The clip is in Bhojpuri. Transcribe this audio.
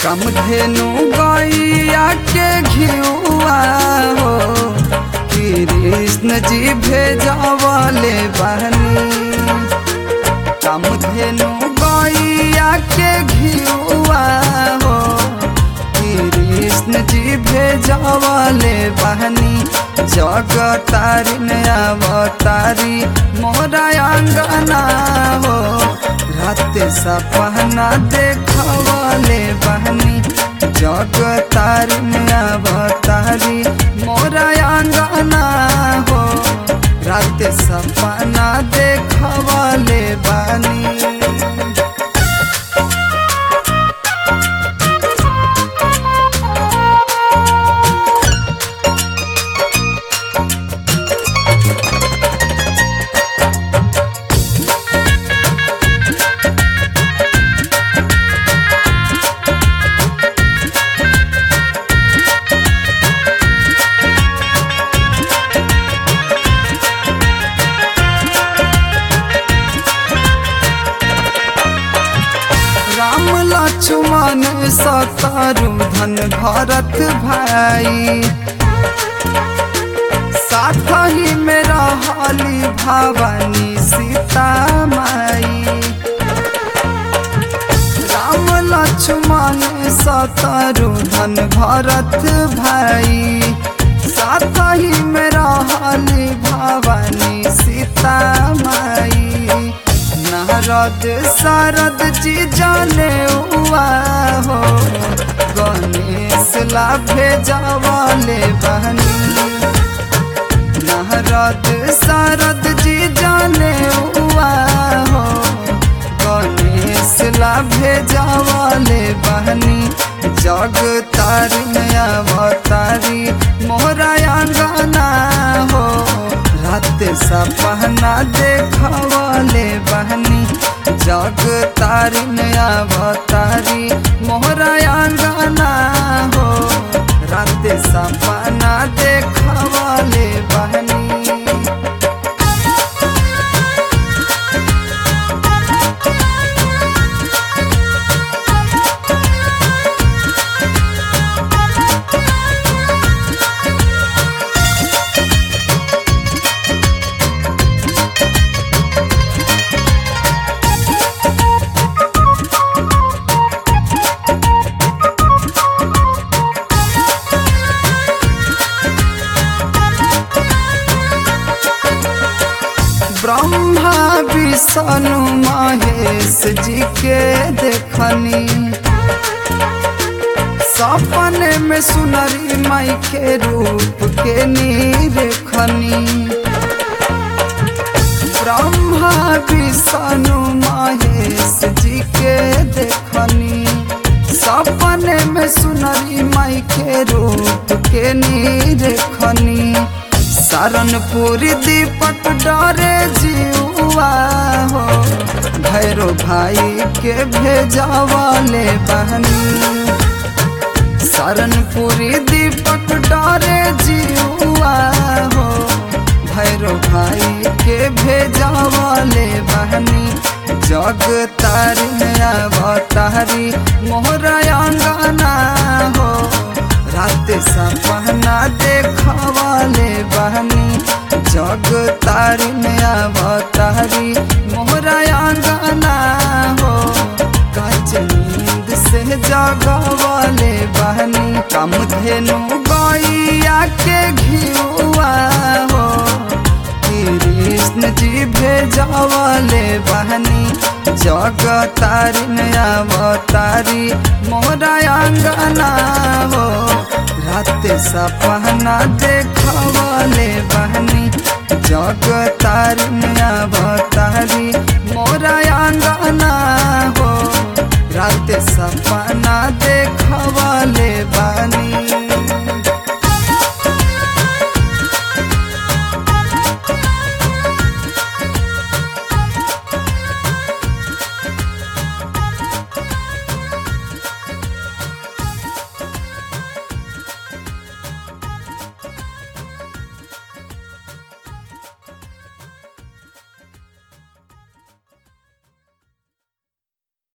समधेनु गैया के घिउआ हो कृष्ण जी भेजवले बहनी समधेनु गैया के घिउआ हो कृष्ण जी भेजवले बहनी जगतारिन अवतारी मोरा अंगना हो रात सपना देखवले बहनी जगतारिन अवतारी मोरा अंगना हो रात सपना देखवले बहनी राम लक्ष्मण सतरु धन भरत भाई साथ ही में रहली भवानी सीता माई राम लक्ष्मण सतरु धन भरत भाई साथ ही में रहली भवानी सीता माई नारद शारद जी जाने हुआ हो गणेश ला भेजवाले बहनी नारद शारद जी जाने हुआ हो गणेश ला भेजवाले बहनी जग तारी अवतारी मोहरा अंगना हो रात सपना देखवले बहनी जग तारी अवतारी मोहरा अंगना हो रात सपना देखवले बहनी ब्रह्मा विष्णु महेश जी के देखनी सपने में सुनरी माई के रूप के निरखनी ब्रह्मा विष्णु महेश जी के देखनी सपने में सुनरी माई के रूप के निरखनी सरनपुरी दीपक डरे जीवा हो भैरो भाई के भेजवाले बहनी सरनपुरी दीपक डरे जीवा हो भैरो भाई के भेजवाले बहनी जग तारी अवतारी मोहरा अंगना हो रात सपना देखवाले बहनी जग तारी अवतारी मोहरा अंगना हो कच नींद से जगवाले बहनी कम धेनु गैया के घियुआ हो कृष्ण जी भेजवाले बहनी जग तारी अवतारी मोरा अंगना हो रात सपना देखवले बहनी जग तारी